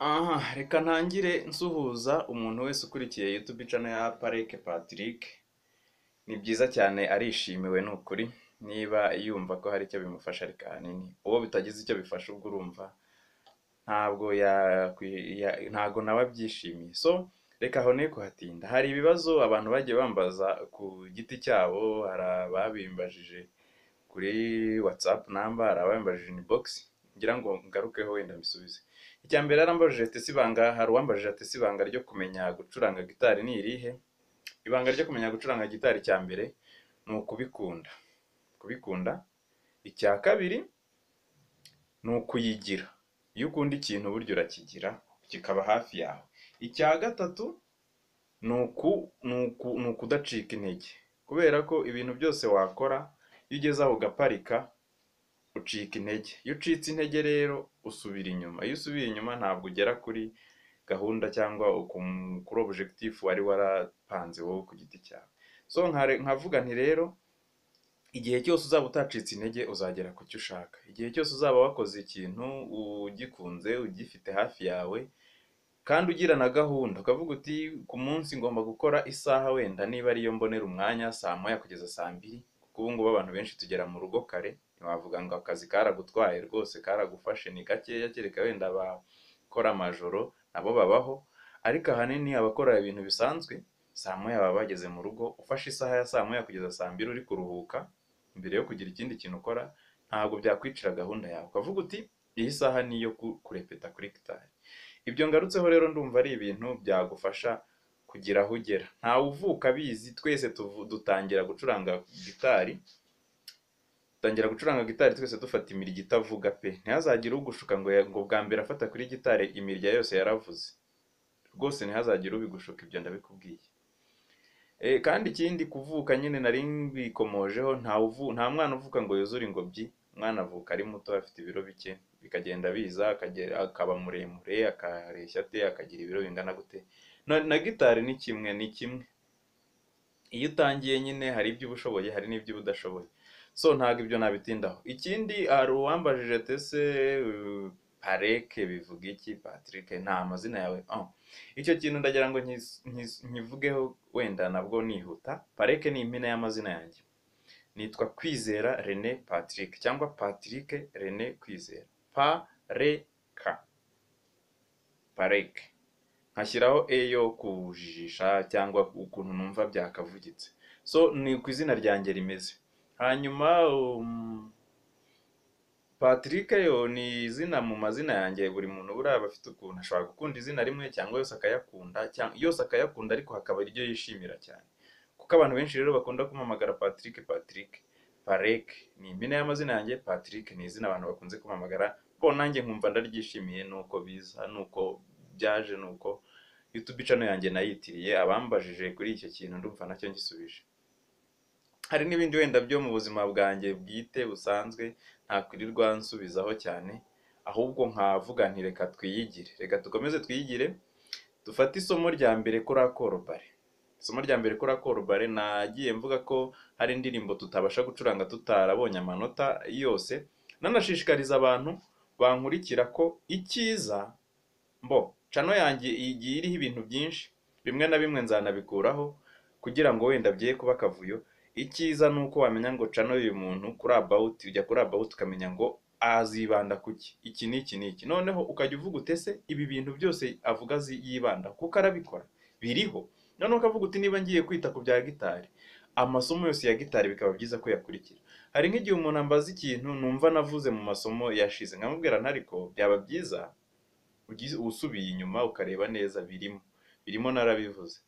Aha reka ntangire nsuhuza umuntu wese ukurikiye YouTube channel ya Parike Patrick, ni byiza cyane arishimiwe ni ukuri, niba yumva ko hari icyo bimufasha ariko ahanini uwo bitagize icyo bifasha ubwo urumva ntabwo yakwi- ya- ntabwo nawe abyishimiye, so reka aho ne kuhatinda, hari ibibazo abantu bagiye bambaza ku giti cyabo, hari ababimbajije kuri WhatsApp number, hari ababimbajije inbox, ngira ngo ngarukeho wenda mbisubize. Icya mbere yarambajije ati ibanga hari uwambajije ati ibanga ryo kumenya gucuranga gitari ni irihe? Ibanga ryo kumenya gucuranga gitari cya mbere ni ukubikunda. Kubikunda. Icya kabiri ni ukuyigira. Iyo ukunda ikintu burya urakigira kikaba hafi yawe. Icya gatatu ni uku ni uku ni ukudacika intege. Kubera ko ibintu byose wakora iyo ugeze aho ugaparika ucika intege. Iyo ucitse intege rero usubira inyuma. Iyo usubiye inyuma ntabwo ugera kuri gahunda cyangwa uku- kuri objectif wari warapanze wowe ku giti cyawe. So nkare- nkavuga nti rero igihe cyose uzaba utacitse intege uzagera ku cyo ushaka. Igihe cyose uzaba wakoze ikintu ugikunze, ugifite hafi yawe kandi ugira na gahunda ukavuga uti ku munsi ngomba gukora isaha wenda niba ariyo mbonera umwanya saa moya kugeza saa mbiri kuko ubu ngubu abantu benshi tugera mu rugo kare ntiwavuga ngo akazi karagutwaye rwose karagufashe ni gakeya kereka wenda abakora amajoro nabo babaho ariko ahanini abakora ibintu bisanzwe saa moya baba bageze mu rugo ufashe isaha ya saa moya kugeza saa mbiri uri kuruhuka mbere yo kugira ikindi kintu ukora ntabwo byakwicira gahunda yawe ukavuga uti iyi saha ni iyo ku- kurepeta kuri gitari ibyo ngarutseho rero ndumva ari ibintu byagufasha kugira aho ugera ntawe uvuka abizi twese tuvu- dutangira gucuranga gitari dutangira gucuranga gitari twese dufata imirya itavuga pe ntihazagire ugushuka ngo ya- ngo bwa mbere afata kuri gitari imirya yose yaravuze rwose ntihazagire ubigushuka ibyo ndabikubwiye Eh, kandi ikindi kuvuka nyine nari mbikomojeho nta uvu, nta mwana uvuka ngo yuzure ingobyi umwana avuka ari muto afite ibiro bike bikagenda biza akagera akaba muremure akareshya ate akagira ibiro bingana gute na, na gitari ni kimwe ni kimwe iyo utangiye nyine hari ibyo uba ushoboye hari n'ibyo uba udashoboye so ntabwo ibyo nabitindaho ikindi hari uwambajije ati ese uh, pareke bivuga iki patrick nta mazina yawe oh. icyo kintu ndagira ngo nkis- nkis- nkivugeho wenda nabwo nihuta pareke ni impine y'amazina yanjye nitwa kwizera rene patrick cyangwa patrick rene kwizera pareka pareke nkashyiraho e yo kujijisha cyangwa ukuntu numva byakavugitse so ni ku izina ryanjye rimeze hanyuma um, Patrick yo ni izina mu mazina yanjye buri muntu buraba afite ukuntu ashobora gukunda izina rimwe cyangwa yose akayakunda cyangwa yose akayakunda ariko hakaba iryo yishimira cyane kuko abantu benshi rero bakunda kumamagara Patrick Patrick Parek ni impine y'amazina yanjye Patrick ni izina abantu bakunze kumamagara bo nanjye nkumva ndaryishimiye nuko biza nuko byaje nuko YouTube channel yanjye nayitiriye abambajije kuri icyo kintu ndumva nacyo ngisubije hari n'ibindi wenda byo mu buzima bwanjye bwite busanzwe ntakwirirwa nsubizaho cyane ahubwo nkavuga nti reka twiyigire reka dukomeze twiyigire dufate isomo rya mbere kuri akorobare isomo rya mbere kuri akorobare nagiye mvuga ko hari indirimbo tutabasha gucuranga tutarabonye amanota yose nanashishikariza abantu bankurikira ko icyiza mbo cano yanjye igiye iriho ibintu byinshi bimwe na bimwe nzanabikuraho kugira ngo wenda bye kuba akavuyo icyiza ni uko wamenya ngo cano uyu muntu kuri abawuti ujya kuri abawuti ukamenya ngo azibanda kuki iki n'iki n'iki noneho ukajya uvuga utese ibi bintu byose avuga zi- yibanda kuko arabikora biriho noneho ukavuga uti niba ngiye kwita ku bya gitari amasomo yose ya gitari bikaba byiza ko yakurikira hari nk'igihe umuntu ambaza ikintu numva navuze mu masomo yashize nkamubwira ntariko byaba byiza ugize- usubiye inyuma ukareba neza birimo birimo narabivuze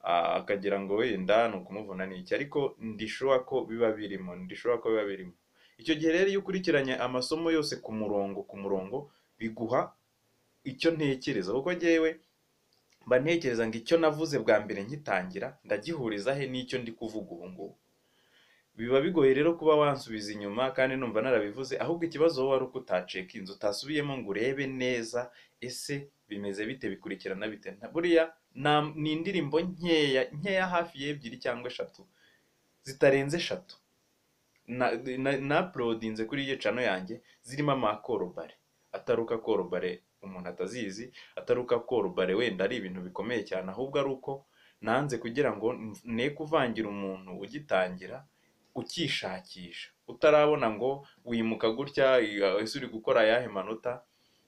Ah, akagira ngo wenda ni ukumuvuna n'iki ariko ndishuwa ko biba birimo ndishuwa ko biba birimo icyo gihe rero iyo ukurikiranye amasomo yose ku murongo ku murongo biguha icyo ntekereza kuko njyewe mba ntekereza ngo icyo navuze bwa mbere nkitangira ndagihuriza he n'icyo ndi kuvuga ubu ngubu biba bigoye rero kuba wansubiza inyuma kandi numva narabivuze ahubwo ikibazo wowe ari uko utacekinze utasubiyemo ngo urebe neza ese bimeze bite bikurikirana bite Nta- buriya nta- ni indirimbo nkeya nkeya hafi y'ebyiri cyangwa eshatu zitarenze eshatu na, na, na uploadinze kuri iyo cano yanjye zirimo amakorobare ataruka korobare umuntu atazizi atari uko akora ubare wenda ari ibintu bikomeye cyane ahubwo ari uko nanze kugira ngo ne kuvangira umuntu ugitangira ukishakisha utarabona ngo wimuka gutya ese uri gukora ayahe manota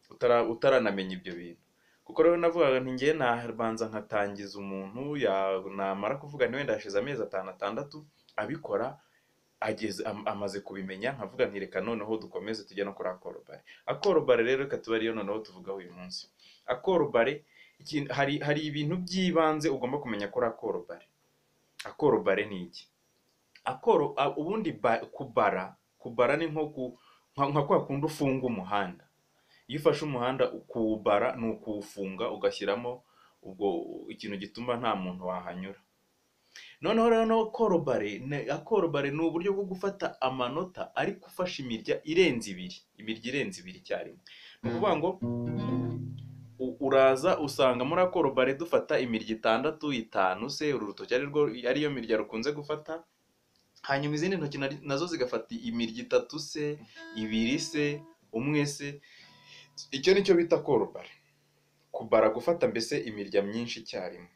utara- utaranamenya ibyo bintu kuko rero navugaga nti ngewe nabanza nkatangiza umuntu ya- namara kuvuga nti wenda hashize amezi atanu atandatu abikora ageze am- amaze kubimenya nkavuga nti reka noneho dukomeze tujye no kuri akorobare akorobare rero reka tuba ariyo noneho tuvugaho uyu munsi akorobare iki- hari hari ibintu by'ibanze ugomba kumenya kuri akorobare akorobare ni iki akoro a- ubundi ba- kubara kubara ni nko ku nka nka kwa kundi ufunga umuhanda iyo ufashe umuhanda kuwubara ni ukuwufunga ugashyiramo ubwo ikintu gituma nta muntu wahanyura noneho rero no korobare ne- akorobare ni uburyo bwo gufata amanota ariko ufashe imirya irenze ibiri imirya irenze ibiri icyarimwe ni ukuvuga ngo u- uraza usanga muri akorobare dufata imirya itandatu itanu se uru rutoki ari rwo ariyo mirya rukunze gufata hanyuma izindi ntoki nari- nazo zigafata imirya itatu se ibiri se umwe se icyo ni cyo bita korobare kubara gufata mbese imirya myinshi icyarimwe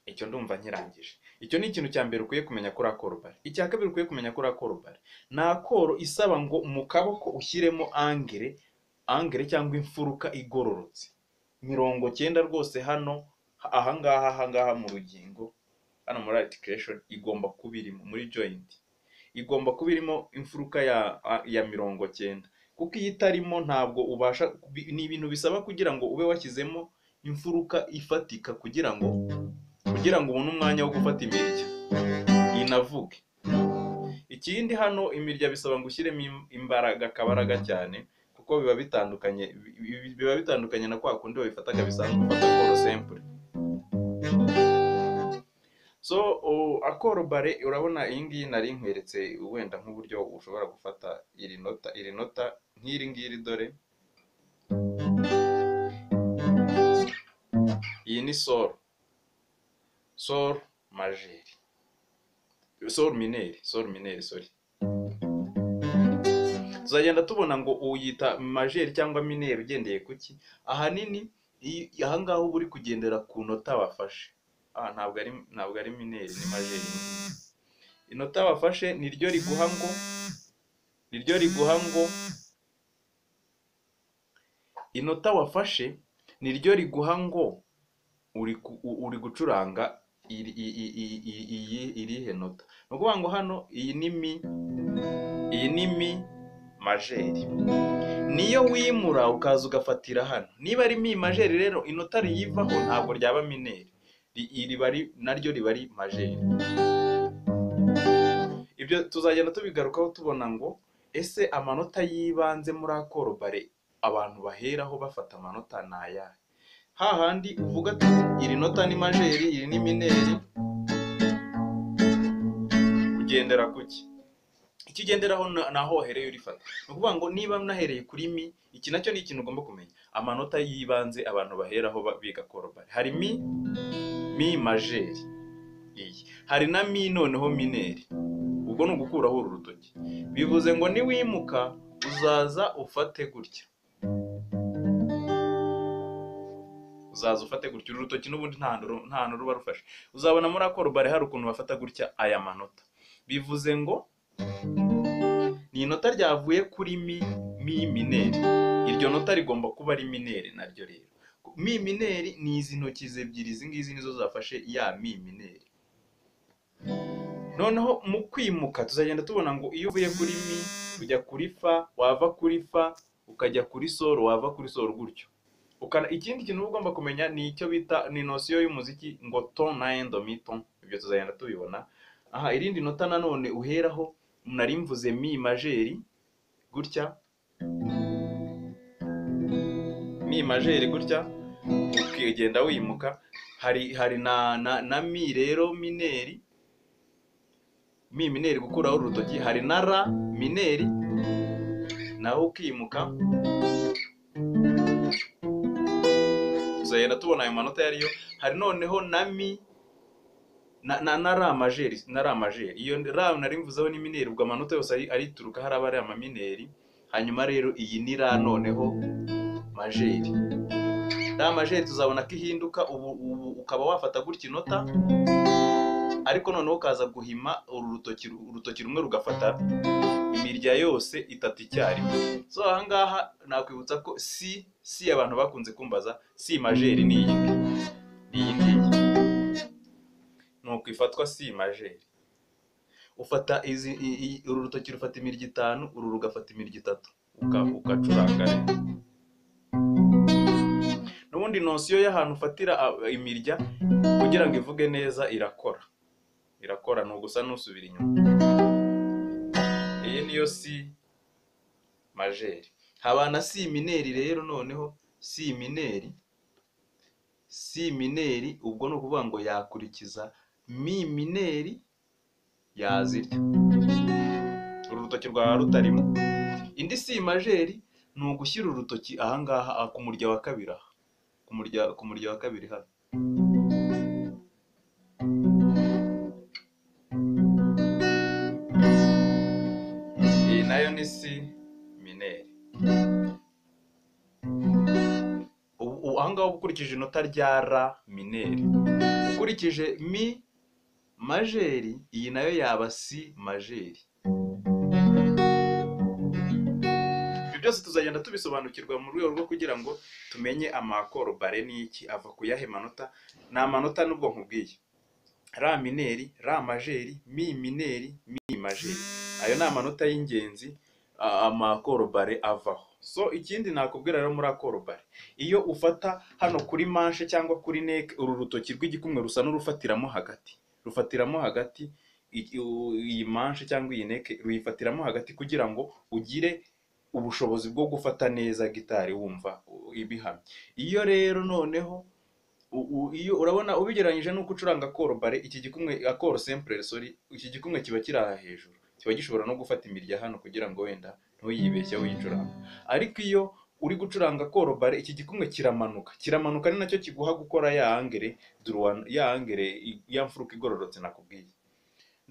icyo ndumva nkirangije icyo ni ikintu cya mbere ukwiye kumenya kuri akorobare icya kabiri ukwiye kumenya kuri akorobare ni akoro isaba ngo mu kaboko ushyiremo angere angere cyangwa imfuruka igororotse mirongo cyenda rwose hano ahangaha ahangaha mu rugingo hano muri articulation igomba kuba irimo muri joint igomba kuba irimo imfuruka ya, ya mirongo cyenda kuko iyo itarimo ntabwo ubasha ni ibintu bisaba kugira ngo ube washyizemo imfuruka ifatika kugira ngo kugira ngo ubone umwanya wo gufata imirya inavuge ikindi hano imirya bisaba ngo ushyiremo im- imbaraga akabaraga cyane kuko biba bitandukanye bi- bi- biba bitandukanye na kwa kundi babifataga bisanzwe ufata koro sempure so o- akorobare urabona iyi ngiyi nari nkweretse wenda nk'uburyo ushobora gufata iri nota iri nota nk'iri ngiri dore iyi ni soro sol majeri sol mineri sol mineri sorry tuzagenda tubona ngo uyita majeri cyangwa mineri ugendeye ku ki ahanini iyi- ahangaha uba uri kugendera ku nota wafashe ah ntabwo ari ntabwo ari mineri ni majeri inota wafashe niryo riguha ngo niryo riguha ngo inota wafashe niryo riguha ngo uri ku- u- uri gucuranga iri- i- i- i- i- iyi irihe nota ni ukuvuga ngo hano iyi ni mi iyi ni mi majeri niyo wimura ukaza ugafatira hano niba ari mi majeri rero inota riyivaho ntabwo ryaba mineri Ri- riba ari- naryo riba ari majeri ibyo tuzagenda tubigarukaho tubona ngo ese amanota y'ibanze muri akorobare abantu baheraho bafata amanota ni ayahe hahandi uvuga ati iri nota ni majeri iri ni mineri ugendera ku ki icyo ugenderaho na- naho wahereye urifata ni ukuvuga ngo niba mnahereye kuri mi iki nacyo ni ikintu ugomba kumenya amanota y'ibanze abantu baheraho ba- biga korobari hari mi mi majeri iyi hari na mi noneho mineri ubwo ni ugukuraho uru rutoki bivuze ngo niwimuka uzaza ufate gutya uzaza ufate gutya uru rutoki n'ubundi nta hantu ru- nta hantu ruba rufashe uzabona muri akorobari hari ukuntu bafata gutya aya manota bivuze ngo ni inota ryavuye kuri mi mi mineri iryo nota rigomba kuba ari mineri naryo rero mi mineri ni izi ntoki ze ebyiri izi ngizi nizo zafashe ya mi mineri noneho mu kwimuka tuzagenda tubona ngo iyo uvuye kuri mi ujya kuri fa wava kuri fa ukajya kuri soro wava kuri soro gutyo Ukana, ikindi kintu uba ugomba kumenya ni icyo bita ni nosiyo y'umuziki ngo ton na endomiton ibyo tuzagenda tubibona aha irindi nota nanone uheraho nari mvuze mi majeri gutya mi majeri gutya ukigenda wimuka hari hari na na, na mi rero mineri mi mineri gukuraho urutoki hari na ra mineri naho ukimuka tuzagenda tubona ayo manota yariyo hari noneho na mi na, na, na ra majeri na ra majeri iyo ra nari mvuzeho ni mineri ubwo amanota yose ari- arituruka hari abari amamineri hanyuma rero iyi ni ra noneho majeri iriya majeri tuzabona ko ihinduka ubu ubu ukaba wafata gutya inota ariko noneho ukaza guhima uru rutoki urutoki rumwe rugafata imirya yose itatu icyarimwe so ahangaha nakwibutsa ko si si abantu bakunze kumbaza si majeri ni iyi ngiyi ni iyi ngiyi nuko ifatwa si majeri ufata izi i- i- uru rutoki rufata imirya itanu uru rugafata imirya itatu uka- ugacuranga rero n'ubundi nosiyo y'ahantu ufatira a- imirya kugira ngo ivuge neza irakora irakora ni ugusa n'usubira inyuma iyi niyo si majeri haba na si mineri rero noneho si mineri si mineri ubwo ni ukuvuga ngo yakurikiza mi mineri yazirya uru rutoki rwaba rutarimo indi si majeri ni ugushyira urutoki ahangaha ah, ku murya wa kabiri aha ku murya ku murya wa kabiri hano iyi nayo ni si mineri ubu ubu- ahangaha uba ukurikije inota rya ra mineri ukurikije mi majeri iyi nayo yaba si majeri ibyo byose tuzagenda tubisobanukirwa mu rwego rwo kugira ngo tumenye amakoro bare ni iki ava ku yahe manota ni amanota n'ubwo nkubwiye ra mineri ra majeri mi mineri mi majeri ayo ni amanota y'ingenzi a- amakoro bare avaho so ikindi nakubwira rero muri akoro bare iyo ufata hano kuri manche cyangwa kuri neke uru rutoki rw'igikumwe rusa n'urufatiramo hagati rufatiramo hagati i- u- iyi manche cyangwa iyi neke ruyifatiramo hagati kugira ngo ugire ubushobozi bwo gufata neza gitari wumva u- ibihamye iyo rero noneho u- u- iyo urabona ubigereranyije n'uko ucuranga akoro bare iki gikumwe akoro sempure sori iki gikumwe kiba kiri aha hejuru kiba gishobora no gufata imirya hano kugira ngo wenda ntuyibeshye uyicuranga ariko iyo uri gucuranga akoro bare iki gikumwe kiramanuka kiramanuka ni nacyo kiguha gukora ya angere duruwa ya angere i- ya mfuruka igororotse nakubwiye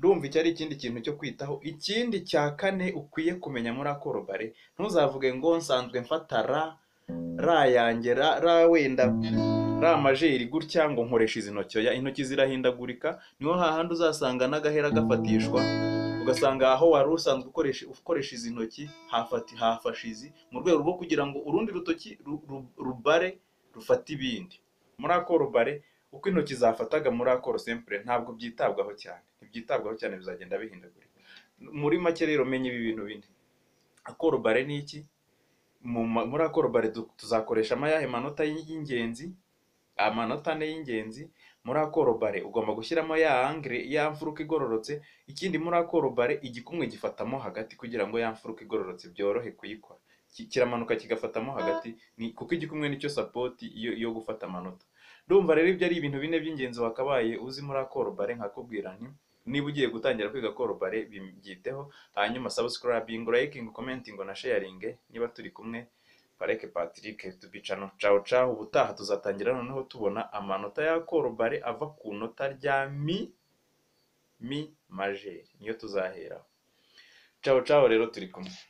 ndumva icyo ari ikindi kintu cyo kwitaho ikindi cya kane ukwiye kumenya muri akoro bare ntuzavuge ngo nsanzwe mfata ra ra yanjye ra ra wenda ra majeri gutya ngo nkoresha izi ntoki oya intoki zirahindagurika niho hahandi uzasanga n'agahera gafatishwa ugasanga aho wari usanzwe ukoresha ukoresha izi ntoki hafati hafashe izi mu rwego rwo kugira ngo urundi rutoki ru- ru- rubare rufate ibindi muri akoro bare uko intoki zafataga muri akoro sempure ntabwo byitabwaho cyane ntibyitabwaho cyane bizagenda bihindagurika muri make rero menya ibi bintu bine akoro bare ni iki mu ma- muri akoro bare du- tuzakoreshamo ayahe manota y'ingenzi amanota ane y'ingenzi muri akoro bare ugomba gushyiramo ya angire ya mfuruka igororotse ikindi muri akoro bare igikumwe gifatamo hagati kugira ngo ya mfuruka igororotse byorohe kuyikora Ki- kiramanuka kigafatamo hagati ni kuko igikumwe nicyo sapoti yo, yo gufata amanota ndumva rero ibyo ari ibintu bine by'ingenzi wakabaye uzi muri akoro bare nkakubwira nti niba ugiye gutangira kwiga akoro bare byiteho hanyuma subscribing liking commenting na sharing niba turi kumwe Pareke Patrick tubicano cawo cawo ubutaha tuzatangira noneho tubona amanota ya korobare ava ku nota rya mi mi majeri niyo tuzaheraho cawo cawo rero turi kumwe